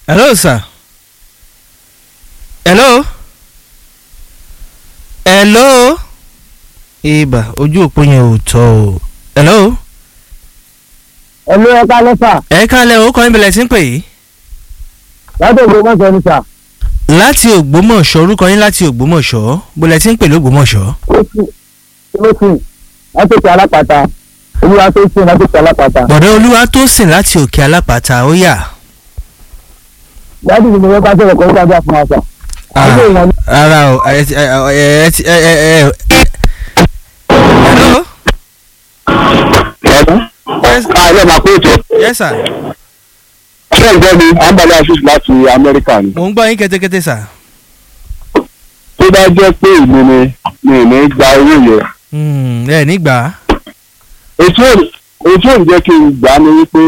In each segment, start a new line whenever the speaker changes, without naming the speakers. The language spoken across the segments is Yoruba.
hello sir hello hello ibà ojú òpó yẹn ò tọ́ o hello
ẹ̀mí ẹ̀ka lẹ́fà
ẹ kálẹ̀ o kọ́ ìbílẹ̀ tí ń pè yìí
láti ògbó mọ́sọ̀ ní sà
láti ògbómọ̀ṣọ́ orúkọ yín láti ògbómọ̀ṣọ́ bólẹ̀ tí ń pè lógbómọ̀ṣọ́
lóṣù láti òkè alápàtà olúwa tó sìn láti òkè alápàtà
bọ̀dọ̀ olúwa tó sìn láti òkè alápàtà ó yà
láti ìdìbò yẹn bá sọ̀rọ̀ kọ́ sábà fún wa sà.
Ah,
Ilé ìwọ̀n ni-
rárá o ẹ ti ẹ ẹ ẹ ti ẹ ẹ ẹ hello Yes.
ààrẹ máa kó ètò
yes sir
ṣé ẹ̀ ń gbọ́ mi ambali afis láti amẹ́ríkà ni
mò ń gbọ́ yín kẹ́tẹ́kẹ́tẹ́ sà
tó bá jẹ́ pé ìlú ni mi ò ní gba owó yẹn
Hmm, ẹ nígbà
ètò ètò ìjẹ́ kí n gbà á ni wípé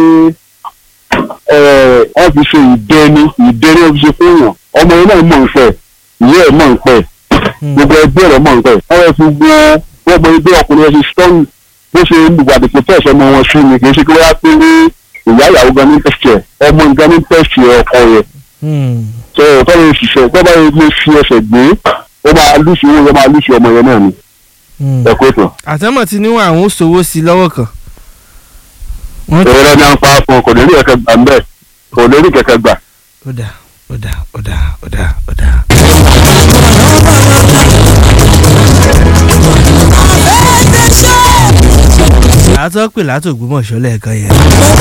ẹ̀, wọ́n fi ṣe ìdẹ́ni ìdẹ́ni wọ́n fi ṣe fún yàn ọmọ yẹn náà mọ̀ ń fẹ́ ìyá ẹ̀ mọ̀ ń pẹ́
Hmm,
gbogbo ẹgbẹ́ rẹ̀ mọ̀ ń pẹ́ wọ́n yẹ fi gbọ́ wọ́n mọ ẹgbẹ́ ọkùnrin ẹ̀ ṣe stọ́ọ̀nù bó ṣe lùgbàdì kò tẹ̀sẹ̀ ọmọ wọn sí ni kì í ṣe kí wọ́n á pé ní ìyá ìyàwó gan ní tẹ̀sí ẹ̀ ọmọ gan ní tẹ̀sí ọkọ yẹn
hmm,
tó tọ́lá yẹn ṣiṣẹ́ tọ́lá yẹn lè fi ẹsẹ̀ gbé ó máa lùsì owó yẹn máa lùsì ọmọ yẹn náà ni
hmm.
ẹ̀kọ́ ètò.
àtẹ́mọ̀ tí níwọ̀n àwọn ó sowó sí i lọ́wọ́ kan wọ́n ti
èrò ní à ń pa fún kò lè rí kẹ̀kẹ́ gbà mbẹ́ kò lè rí kẹ̀kẹ́ gbà.
ó dà ó dà ó dà ó dà ó dà. àtọ́ pè látògbómọ̀ṣọ́ lẹ́ẹ̀kan yẹn.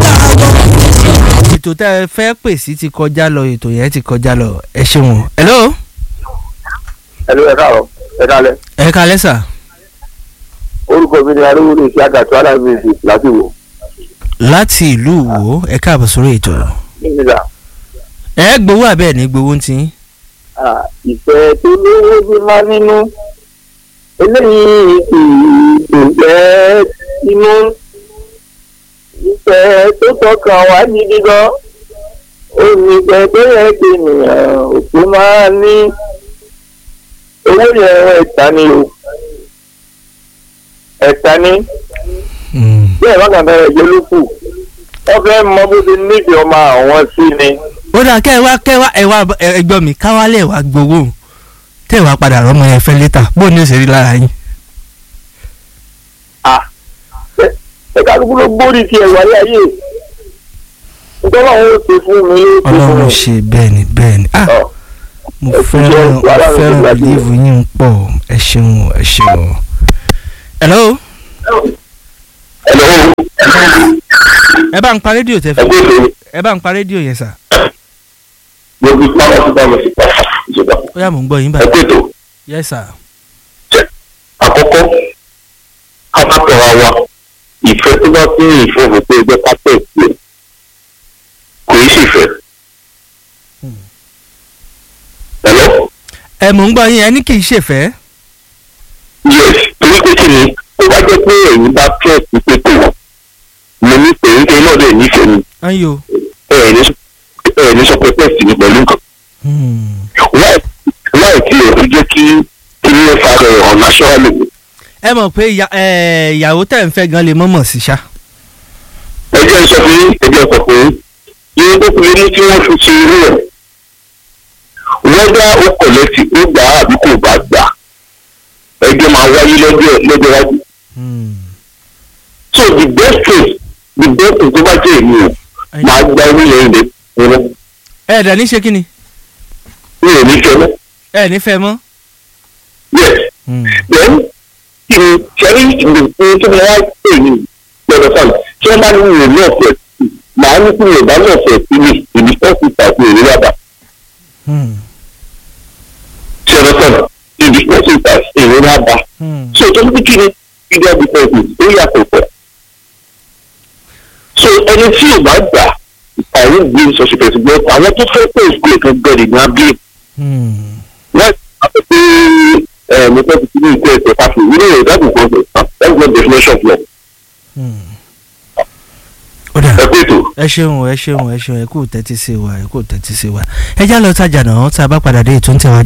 ètò tẹ́ ẹ fẹ́ pè sí ti kọjá lọ ètò yẹn ti kọjá lọ ẹ ṣeun. hello
ẹlò ẹ káàárọ̀ ẹ kálẹ̀
ẹ kalẹ́ sà
orúkọ mi ni arúgbó sí àgàtú alábìsì láti wò.
láti ìlú wo ẹ káàbọ̀ sórí ètò.
nígbà
ẹ gbowó àbẹ́ẹ̀ ní gbowó ń tí.
ìfẹ́ tó lówó bí má nínú eléyìí kì í dùn jẹ́ inú ìfẹ́ tó tọkàn wá gidi gan olùfẹ́ tó yẹ kí ènìyàn òkú máa ní owó yẹn ẹ̀ta ni o ẹ̀ta ni bí ẹ̀ bá kàn fẹ́ ẹ̀jẹ̀ ló kù wọ́n fẹ́ mọ bó ti nífẹ̀ẹ́ ọmọ àwọn sí ni.
ó dà kẹ́ ẹ wá kẹ́ ẹ wá ẹ wá ẹ gbọ́ mi káwálẹ̀ wá gbowó tẹ́ ẹ wá padà rọ́mọ yẹn fẹ́ létà bó ní òṣèré lára yín.
ẹ kálukú ló gbórí ti ẹ̀wà ayé ayé nítorí àwọn ò ṣe fún mi ló ṣe fún
ọlọ́run
mi.
ṣe bẹ́ẹ̀ ni bẹ́ẹ̀ ni ah
Ọ,
mo
ẹ ti
fẹ́ràn
jẹ́
mo
wàhálà mi
fẹ́ràn
tó gbàgbé.
bìlíìfù yín ń pọ̀ ẹ ṣeun ẹ ṣeun. hello
Hello,
ẹ bá ń pa rédíò tẹ
ẹ
fẹ́
kú ètò
ẹ bá ń pa rédíò yẹn sà
gbogbo pàmò sí pàmò sí pàmò ìjọba
ó yá mò ń gbọ́ yín
ẹ
báyìí
kú ètò
yes sir
àkọ́kọ́ kápákọ̀ọ́ wa ìfẹ́ tó bá fún ìfẹ́ òfin pé ẹgbẹ́ pápẹ́ ìpè kò í sì fẹ́.
Hmm.
Hello?
ẹ mò ń gbọ́ yín ẹ ní kì í ṣèfẹ́
yes torí pé kí ni tó bá jẹ́ pé ẹ̀yin bá fẹ́ ìpè tó mo ní pé nítorí náà lè nífẹ̀ẹ́ mi
ayo
ẹ̀ ní sọ ẹ̀ ní sọ pé pẹ́ẹ́sì ni pẹ̀lú nǹkan.
Hmm.
láì láì tí o fi jẹ́ kí kí ní ẹ fa rẹ̀ hàn náṣọ́ọ̀lì.
ẹ mọ̀ pé ìyá- ẹ, ìyàwó tẹ̀ ń fẹ́ gan lè mọ̀mọ̀ sí ṣá
ẹ jẹ́ sọ fún yín ẹ jẹ́ sọ fún yín yín tó fi ní kí wọ́n fi ṣe irú ẹ̀ wọ́n dá ó kọ̀lẹ́tì ó gbà á àbí kò bá gbà ẹjọ́ máa wáyé lọ́jọ́ lọ́jọ́ wájú.
Hmm.
so the best thing the best thing tó bá jẹ́ èmi o máa gba orí yẹn lè fún
ẹ dẹ̀ ní ṣe kí ni
mi ò ní fẹ́ mọ́
ẹ ní fẹ́ mọ́
yes
Hmm.
then kí ni sẹ́rí ìgbìmọ̀ tó máa wá pè ní lọ́dọ̀ sáà tí wọ́n bá ní ìwé náà fẹ́ màá ní kí ìwé bá náà fẹ́ sí mi ìdí fẹ́ẹ́ tàbí ìwé yàrá
Hmm.
tí ọ̀dọ̀ sáà ìdí fẹ́ẹ́ tàbí ìwé yàrá
Hmm.
so tó ní kí ni ìdí ọ̀dọ̀ fẹ́ẹ́ ó yàtọ̀ pọ̀ so ẹni tí ò bá gbà àwọn ìgbé sọ̀sì fẹ̀sì gbọ́ àwọn tó fẹ́ pé ìgbé kan gbẹ̀rẹ̀ ní abẹ́
Hmm.
wọ́n ti pé ẹ̀ mo fẹ́ fi ní ìkó ẹ̀sẹ̀ pàṣẹ ìwé ìdáàbò kan that's not definition of law
Hmm. ó dà
ẹ pé ètò.
ẹ ṣeun ẹ ṣeun ẹ ṣeun ẹ kú tẹ́tí sí wa ẹ kú tẹ́tí sí wa ẹ já lọ tajà náà tá a bá padà dé ètò ń tẹ̀wájú.